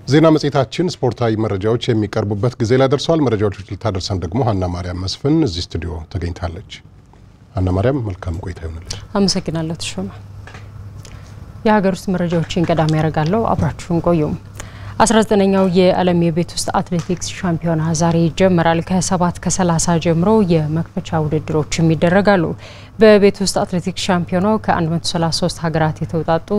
ዜና መጽሔታችን ስፖርታዊ መረጃዎች የሚቀርቡበት ጊዜ ላይ ደርሰዋል። መረጃዎች ልታደርሰን ደግሞ ሀና ማርያም መስፍን እዚህ ስቱዲዮ ተገኝታለች። ሀና ማርያም መልካም ቆይታ ይሆንልሽ። አመሰግናለሁ ተሾመ። የሀገር ውስጥ መረጃዎችን ቀዳሚ ያደርጋለሁ። አብራችሁን ቆዩም። 19ኛው የዓለም የቤት ውስጥ አትሌቲክስ ሻምፒዮና ዛሬ ይጀምራል። ከ7 ከ30 ጀምሮ የመክፈቻ ውድድሮችም ይደረጋሉ። በቤት ውስጥ አትሌቲክስ ሻምፒዮናው ከ133 ሀገራት የተውጣጡ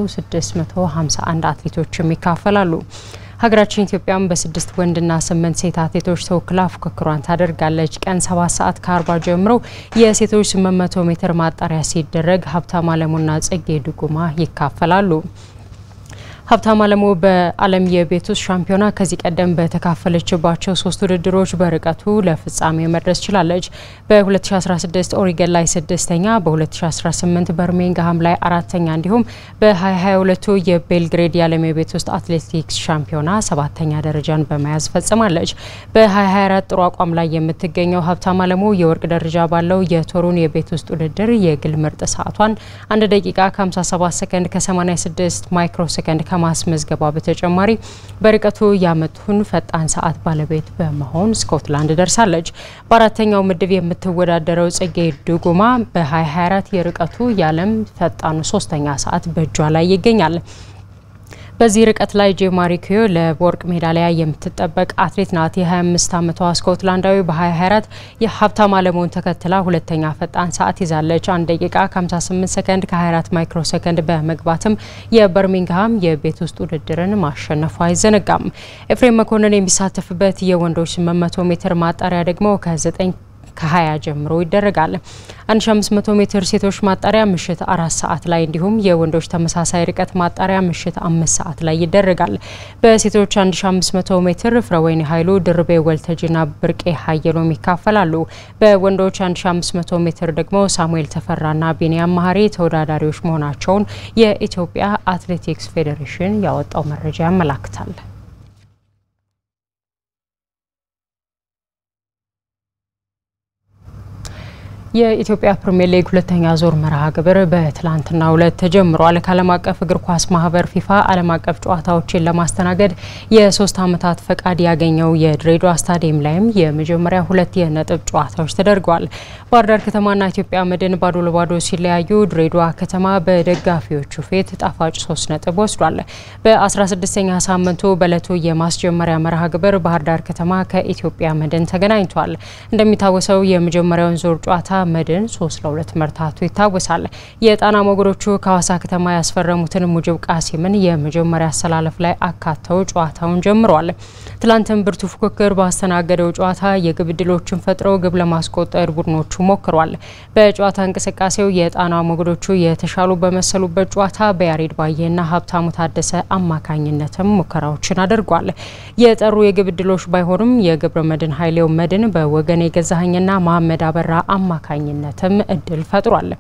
651 አትሌቶችም ይካፈላሉ። ሀገራችን ኢትዮጵያም በስድስት ወንድና ስምንት ሴት አትሌቶች ተወክላ ፉክክሯን ታደርጋለች። ቀን 7 ሰዓት ከ40 ጀምሮ የሴቶች 800 ሜትር ማጣሪያ ሲደረግ ሀብታም አለሙና ጽጌ ድጉማ ይካፈላሉ። ሀብታም አለሙ በዓለም የቤት ውስጥ ሻምፒዮና ከዚህ ቀደም በተካፈለችባቸው ሶስት ውድድሮች በርቀቱ ለፍጻሜ መድረስ ችላለች። በ2016 ኦሪገን ላይ ስድስተኛ፣ በ2018 በርሚንግሃም ላይ አራተኛ እንዲሁም በ2022 የቤልግሬድ የዓለም የቤት ውስጥ አትሌቲክስ ሻምፒዮና ሰባተኛ ደረጃን በመያዝ ፈጽማለች። በ2024 ጥሩ አቋም ላይ የምትገኘው ሀብታም አለሙ የወርቅ ደረጃ ባለው የቶሩን የቤት ውስጥ ውድድር የግል ምርጥ ሰዓቷን 1 ደቂቃ ከ57 ሰከንድ ከ86 ማይክሮ ሰከንድ ከማስመዝገቧ በተጨማሪ በርቀቱ ያመቱን ፈጣን ሰዓት ባለቤት በመሆን ስኮትላንድ ደርሳለች። በአራተኛው ምድብ የምትወዳደረው ጽጌ ድጉማ በ2024 የርቀቱ የዓለም ፈጣኑ ሶስተኛ ሰዓት በእጇ ላይ ይገኛል። በዚህ ርቀት ላይ ጄማሪ ኩዮ ለወርቅ ሜዳሊያ የምትጠበቅ አትሌት ናት። የ25 ዓመቷ ስኮትላንዳዊ በ2024 የሀብታም አለሙን ተከትላ ሁለተኛ ፈጣን ሰዓት ይዛለች። 1 ደቂቃ ከ58 ሰከንድ ከ24 ማይክሮ ሰከንድ በመግባትም የበርሚንግሃም የቤት ውስጥ ውድድርን ማሸነፉ አይዘነጋም። ኤፍሬም መኮንን የሚሳተፍበት የወንዶች 800 ሜትር ማጣሪያ ደግሞ ከ9 ከ20 ጀምሮ ይደረጋል። 1500 ሜትር ሴቶች ማጣሪያ ምሽት አራት ሰዓት ላይ እንዲሁም የወንዶች ተመሳሳይ ርቀት ማጣሪያ ምሽት አምስት ሰዓት ላይ ይደረጋል። በሴቶች 1500 ሜትር ፍረወይኒ ኃይሉ፣ ድርቤ ወልተጂና ብርቄ ሀየሎም ይካፈላሉ። በወንዶች 1500 ሜትር ደግሞ ሳሙኤል ተፈራና ቢንያም መሀሪ ተወዳዳሪዎች መሆናቸውን የኢትዮጵያ አትሌቲክስ ፌዴሬሽን ያወጣው መረጃ ያመላክታል። የኢትዮጵያ ፕሪሚየር ሊግ ሁለተኛ ዞር መርሃ ግብር በትላንትናው ዕለት ተጀምሯል። ከዓለም አቀፍ እግር ኳስ ማህበር ፊፋ ዓለም አቀፍ ጨዋታዎችን ለማስተናገድ የሶስት ዓመታት ፈቃድ ያገኘው የድሬዳዋ ስታዲየም ላይም የመጀመሪያ ሁለት የነጥብ ጨዋታዎች ተደርገዋል። ባህር ዳር ከተማና ኢትዮጵያ መድን ባዶ ለባዶ ሲለያዩ ድሬዳዋ ከተማ በደጋፊዎቹ ፊት ጣፋጭ ሶስት ነጥብ ወስዷል። በ16ኛ ሳምንቱ በዕለቱ የማስጀመሪያ መርሃ ግብር ባህር ዳር ከተማ ከኢትዮጵያ መድን ተገናኝቷል። እንደሚታወሰው የመጀመሪያውን ዞር ጨዋታ መድን ሶስት ለሁለት መርታቱ ይታወሳል። የጣና ሞገዶቹ ከሀዋሳ ከተማ ያስፈረሙትን ሙጅብ ቃሲምን የመጀመሪያ አሰላለፍ ላይ አካተው ጨዋታውን ጀምረዋል። ትላንትም ብርቱ ፉክክር ባስተናገደው ጨዋታ የግብ ዕድሎችን ፈጥረው ግብ ለማስቆጠር ቡድኖቹ ሞክሯል። በጨዋታ እንቅስቃሴው የጣና ሞገዶቹ የተሻሉ በመሰሉበት ጨዋታ በያሬድ ባዬና ሀብታሙ ታደሰ አማካኝነትም ሙከራዎችን አድርጓል። የጠሩ የግብ ዕድሎች ባይሆኑም የገብረ መድን ኃይሌው መድን በወገን የገዛኸኝና መሀመድ አበራ አማካኝነትም እድል ፈጥሯል።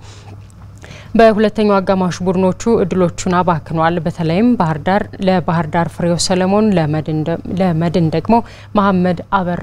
በሁለተኛው አጋማሽ ቡድኖቹ እድሎቹን አባክኗል። በተለይም ባህር ዳር ለባህር ዳር ፍሬው ሰለሞን ለመድን ደግሞ መሀመድ አበራ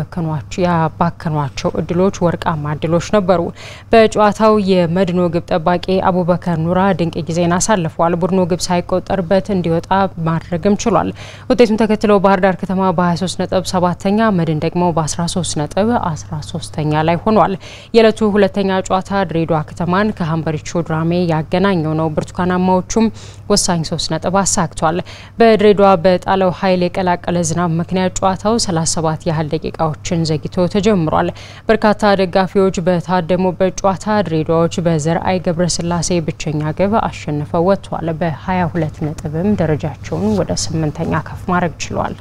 ያባከኗቸው እድሎች ወርቃማ እድሎች ነበሩ። በጨዋታው የመድኖ ግብ ጠባቂ አቡበከር ኑራ ድንቅ ጊዜን አሳልፏል። ቡድኑ ግብ ሳይቆጠርበት እንዲወጣ ማድረግም ችሏል። ውጤቱን ተከትለው ባህር ዳር ከተማ በ23 ነጥብ ሰባተኛ፣ መድን ደግሞ በ13 ነጥብ 13ተኛ ላይ ሆኗል። የዕለቱ ሁለተኛ ጨዋታ ድሬዳዋ ከተማን ከሀምበሪቾ ድራሜ ያገናኘው ነው። ብርቱካናማዎቹም ወሳኝ ሶስት ነጥብ አሳክቷል። በድሬዳዋ በጣለው ኃይል የቀላቀለ ዝናብ ምክንያት ጨዋታው 37 ያህል ደቂቃዎችን ዘግይቶ ተጀምሯል። በርካታ ደጋፊዎች በታደሙበት ጨዋታ ድሬዳዎች በዘርአይ ገብረስላሴ ብቸኛ ግብ አሸንፈው ወጥቷል። በ22 ነጥብም ደረጃቸውን ወደ ስምንተኛ ከፍ ማድረግ ችሏል።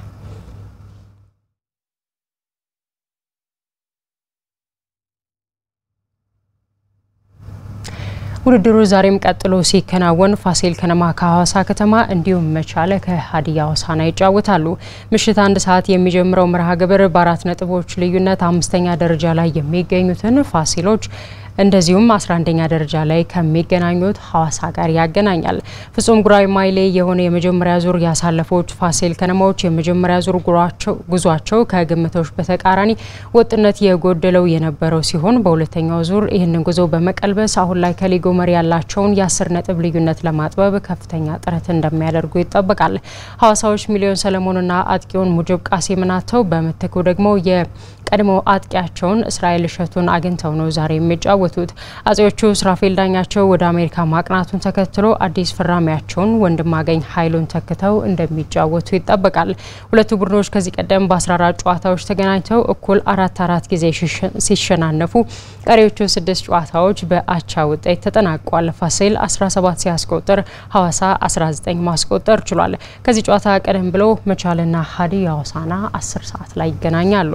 ውድድሩ ዛሬም ቀጥሎ ሲከናወን ፋሲል ከነማ ከሀዋሳ ከተማ እንዲሁም መቻለ ከሀዲያ ሆሳዕና ይጫወታሉ። ምሽት አንድ ሰዓት የሚጀምረው መርሃ ግብር በአራት ነጥቦች ልዩነት አምስተኛ ደረጃ ላይ የሚገኙትን ፋሲሎች እንደዚሁም 11ኛ ደረጃ ላይ ከሚገናኙት ሐዋሳ ጋር ያገናኛል። ፍጹም ጉራማይሌ የሆነ የመጀመሪያ ዙር ያሳለፉት ፋሲል ከነማዎች የመጀመሪያ ዙር ጉዟቸው ከግምቶች በተቃራኒ ወጥነት የጎደለው የነበረው ሲሆን በሁለተኛው ዙር ይህንን ጉዞ በመቀልበስ አሁን ላይ ከሊጉ መሪ ያላቸውን የአስር ነጥብ ልዩነት ለማጥበብ ከፍተኛ ጥረት እንደሚያደርጉ ይጠበቃል። ሐዋሳዎች ሚሊዮን ሰለሞንና አጥቂውን ሙጅብ ቃሲምን አጥተው በምትኩ ደግሞ የቀድሞ አጥቂያቸውን እስራኤል እሸቱን አግኝተው ነው ዛሬ የሚጫወቱት። አጼዎቹ ስራፌል ዳኛቸው ወደ አሜሪካ ማቅናቱን ተከትሎ አዲስ ፈራሚያቸውን ወንድማገኝ ኃይሉን ተክተው እንደሚጫወቱ ይጠበቃል። ሁለቱ ቡድኖች ከዚህ ቀደም በ14 ጨዋታዎች ተገናኝተው እኩል አራት አራት ጊዜ ሲሸናነፉ ቀሪዎቹ ስድስት ጨዋታዎች በአቻ ውጤት ተጠናቋል። ፋሲል 17 ሲያስቆጥር ሐዋሳ 19 ማስቆጠር ችሏል። ከዚህ ጨዋታ ቀደም ብሎ መቻልና ሀዲያ ሆሳዕና 10 ሰዓት ላይ ይገናኛሉ።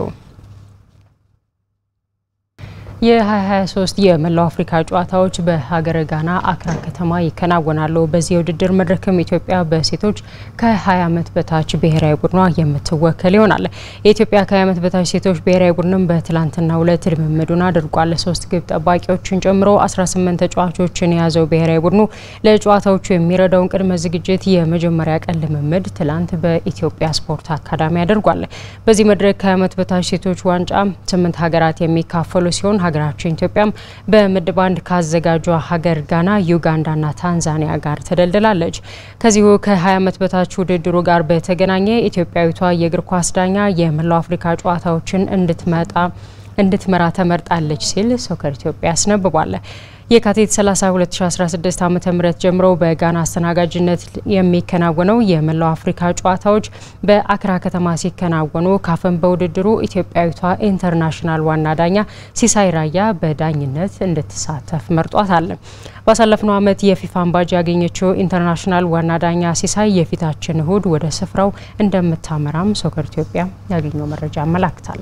የ2023 የመላው አፍሪካ ጨዋታዎች በሀገረ ጋና አክራ ከተማ ይከናወናሉ። በዚህ የውድድር መድረክም ኢትዮጵያ በሴቶች ከ20 ዓመት በታች ብሔራዊ ቡድኗ የምትወከል ይሆናል። የኢትዮጵያ ከ20 ዓመት በታች ሴቶች ብሔራዊ ቡድንም በትላንትናው ዕለት ልምምዱን አድርጓል። ሶስት ግብ ጠባቂዎችን ጨምሮ 18 ተጫዋቾችን የያዘው ብሔራዊ ቡድኑ ለጨዋታዎቹ የሚረዳውን ቅድመ ዝግጅት የመጀመሪያ ቀን ልምምድ ትላንት በኢትዮጵያ ስፖርት አካዳሚ አድርጓል። በዚህ መድረክ ከ20 ዓመት በታች ሴቶች ዋንጫ ስምንት ሀገራት የሚካፈሉ ሲሆን ሀገራችን ኢትዮጵያም በምድብ አንድ ካዘጋጇ ሀገር ጋና፣ ዩጋንዳና ታንዛኒያ ጋር ተደልድላለች። ከዚሁ ከ20 ዓመት በታች ውድድሩ ጋር በተገናኘ ኢትዮጵያዊቷ የእግር ኳስ ዳኛ የመላው አፍሪካ ጨዋታዎችን እንድትመጣ እንድትመራ ተመርጣለች ሲል ሶከር ኢትዮጵያ አስነብቧል። የካቲት 30 2016 ዓ ም ጀምሮ በጋና አስተናጋጅነት የሚከናወነው የመላው አፍሪካ ጨዋታዎች በአክራ ከተማ ሲከናወኑ ካፍን በውድድሩ ኢትዮጵያዊቷ ኢንተርናሽናል ዋና ዳኛ ሲሳይ ራያ በዳኝነት እንድትሳተፍ መርጧታል። ባሳለፍነው ዓመት የፊፋን ባጅ ያገኘችው ኢንተርናሽናል ዋና ዳኛ ሲሳይ የፊታችን እሁድ ወደ ስፍራው እንደምታመራም ሶከር ኢትዮጵያ ያገኘው መረጃ ያመላክታል።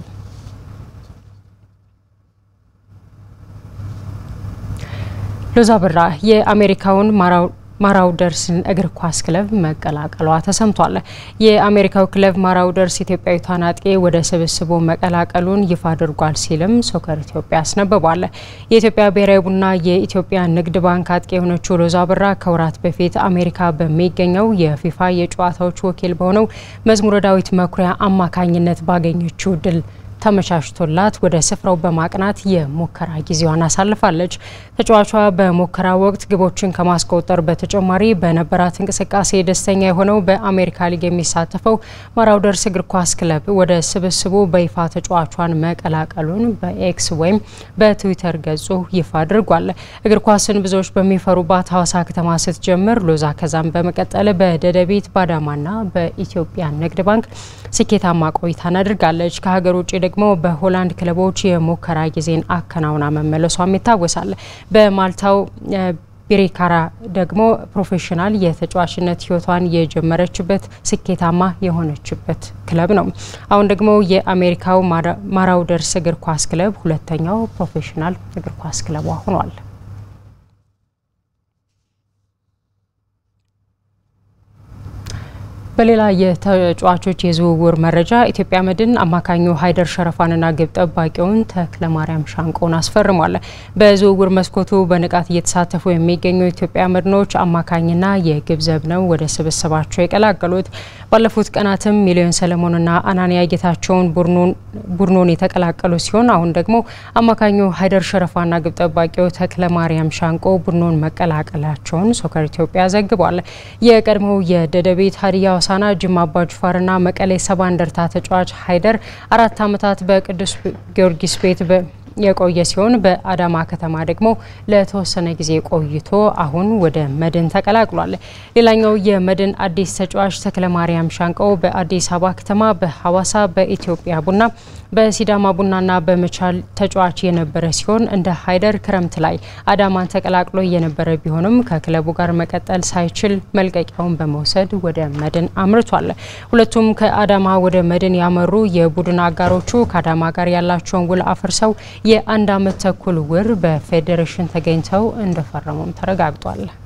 ሎዛ ብራ የአሜሪካውን ማራውደርስን እግር ኳስ ክለብ መቀላቀሏ ተሰምቷል። የአሜሪካው ክለብ ማራውደርስ ኢትዮጵያዊቷን አጥቂ ወደ ስብስቡ መቀላቀሉን ይፋ አድርጓል ሲልም ሶከር ኢትዮጵያ አስነብቧል። የኢትዮጵያ ብሔራዊ ቡና የኢትዮጵያ ንግድ ባንክ አጥቂ የሆነችው ሎዛ ብራ ከወራት በፊት አሜሪካ በሚገኘው የፊፋ የጨዋታዎች ወኪል በሆነው መዝሙረ ዳዊት መኩሪያ አማካኝነት ባገኘችው ድል ተመቻችቶላት ወደ ስፍራው በማቅናት የሙከራ ጊዜዋን አሳልፋለች። ተጫዋቿ በሙከራ ወቅት ግቦችን ከማስቆጠር በተጨማሪ በነበራት እንቅስቃሴ ደስተኛ የሆነው በአሜሪካ ሊግ የሚሳተፈው ማራውደርስ እግር ኳስ ክለብ ወደ ስብስቡ በይፋ ተጫዋቿን መቀላቀሉን በኤክስ ወይም በትዊተር ገጹ ይፋ አድርጓል። እግር ኳስን ብዙዎች በሚፈሩባት ሐዋሳ ከተማ ስትጀምር ሎዛ ከዛም በመቀጠል በደደቢት ባዳማና በኢትዮጵያ ንግድ ባንክ ስኬታማ ቆይታን አድርጋለች። ከሀገር ውጭ ደግሞ በሆላንድ ክለቦች የሙከራ ጊዜን አከናውና መመለሷም ይታወሳል። በማልታው ቢሪካራ ደግሞ ፕሮፌሽናል የተጫዋችነት ሕይወቷን የጀመረችበት ስኬታማ የሆነችበት ክለብ ነው። አሁን ደግሞ የአሜሪካው ማራውደርስ እግር ኳስ ክለብ ሁለተኛው ፕሮፌሽናል እግር ኳስ ክለቧ ሆኗል። በሌላ የተጫዋቾች የዝውውር መረጃ ኢትዮጵያ መድን አማካኙ ሀይደር ሸረፋንና ግብ ጠባቂውን ተክለ ማርያም ሻንቆን አስፈርሟል። በዝውውር መስኮቱ በንቃት እየተሳተፉ የሚገኙ ኢትዮጵያ መድኖች አማካኝና የግብ ዘብ ነው ወደ ስብስባቸው የቀላቀሉት። ባለፉት ቀናትም ሚሊዮን ሰለሞንና አናንያ ጌታቸውን ቡድኑን የተቀላቀሉ ሲሆን አሁን ደግሞ አማካኙ ሀይደር ሸረፋና ግብ ጠባቂው ተክለ ማርያም ሻንቆ ቡድኑን መቀላቀላቸውን ሶከር ኢትዮጵያ ዘግቧል። የቀድሞው የደደቤት ሀዲያ ሆሳዕና ጅማ አባ ጅፋርና መቀሌ ሰባ እንደርታ ተጫዋች ሀይደር አራት ዓመታት በቅዱስ ጊዮርጊስ ቤት የቆየ ሲሆን በአዳማ ከተማ ደግሞ ለተወሰነ ጊዜ ቆይቶ አሁን ወደ መድን ተቀላቅሏል። ሌላኛው የመድን አዲስ ተጫዋች ተክለ ማርያም ሻንቀው በአዲስ አበባ ከተማ፣ በሐዋሳ፣ በኢትዮጵያ ቡና፣ በሲዳማ ቡናና በመቻል ተጫዋች የነበረ ሲሆን እንደ ሀይደር ክረምት ላይ አዳማን ተቀላቅሎ የነበረ ቢሆንም ከክለቡ ጋር መቀጠል ሳይችል መልቀቂያውን በመውሰድ ወደ መድን አምርቷል። ሁለቱም ከአዳማ ወደ መድን ያመሩ የቡድን አጋሮቹ ከአዳማ ጋር ያላቸውን ውል አፍርሰው የአንድ ዓመት ተኩል ውር በፌዴሬሽን ተገኝተው እንደፈረሙም ተረጋግጧል።